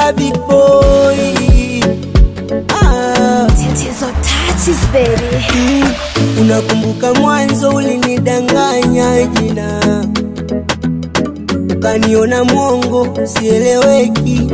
Mr. Big Boy. Ah, Tatizo touches baby. mm, unakumbuka mwanzo ulinidanganya jina, ukaniona mwongo sieleweki.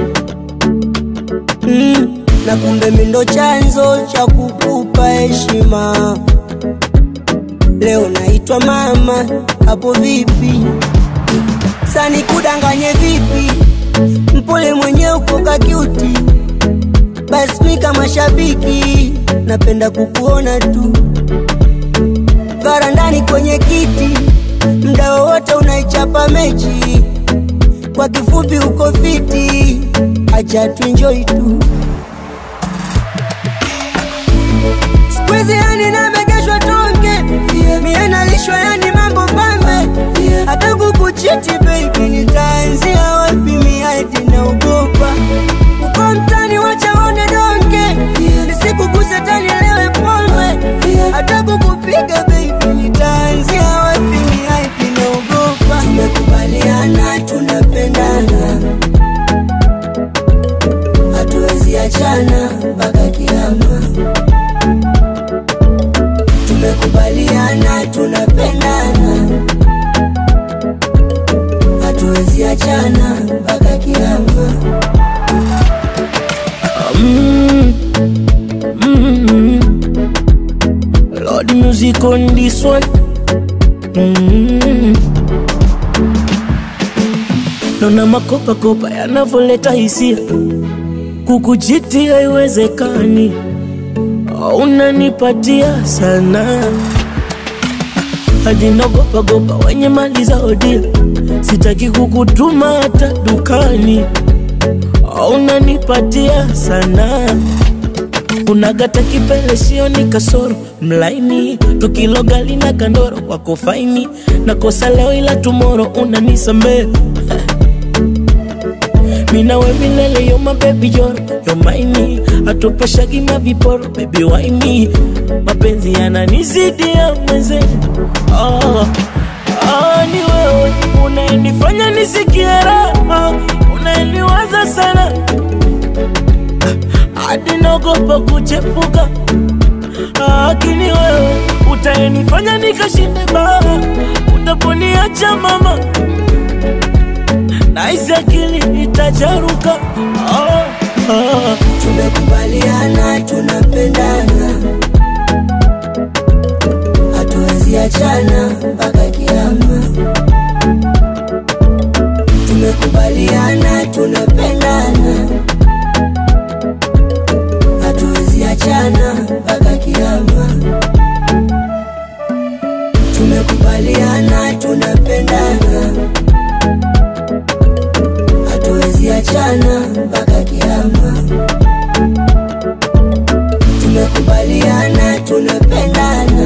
Mm, na kumbe mi ndo chanzo cha kukupa heshima. Leo naitwa mama, hapo vipi? Sani kudanganye vipi? Mpole mwenye uko kakiuti, basi mi kama shabiki napenda kukuona tu varandani kwenye kiti, mda wowote unaichapa mechi. Kwa kifupi uko fiti, acha tuenjoy tu. Siku hizi yani namegeshwa tonge, mie nalishwa yani mambo pambe, hata kukuchiti baby, nitaanzia wapi? Mi hadi naogopa uko mtani, wacha one donge, nisikuguse tani lewe pombe, hata kukupiga baby, nitaanzia wapi? Mi hadi naogopa. Tumekubaliana tunapendana, hatuwezi achana mpaka kiama tumekubaliana tunapendana, hatuwezi achana mpaka kiama. Mm, mm, Lord music on this one. Mm. Naona makopa kopa yanavyoleta hisia, kukuchiti haiwezekani, unanipatia sana hadi nagopa gopa wenye mali za odia, sitaki kukutuma hata dukani, unanipatia sana unagata kipele sioni kasoro mlaini tukilogali na kandoro kwako faini nakosa leo ila tumoro unanisamee minawe milele yo mabebi yoro yo maini atupashagi maviporo bebi waini mapenzi yananizidi ya mweze oh, oh, ni wewe unaenifanya nisikie raha unaeniwaza sana hadi naogopa kuchepuka, lakini wewe utaenifanya nikashinde baa, utaponiacha mama, nahisi akili itacharuka. Oh, oh. Tumekubaliana tunapendana, hatuwezi achana mpaka kiama. Tumekubaliana tunapendana, hatuwezi achana mpaka kiama. Tumekubaliana tunapendana, hatuwezi achana mpaka kiama. Tumekubaliana tunapendana,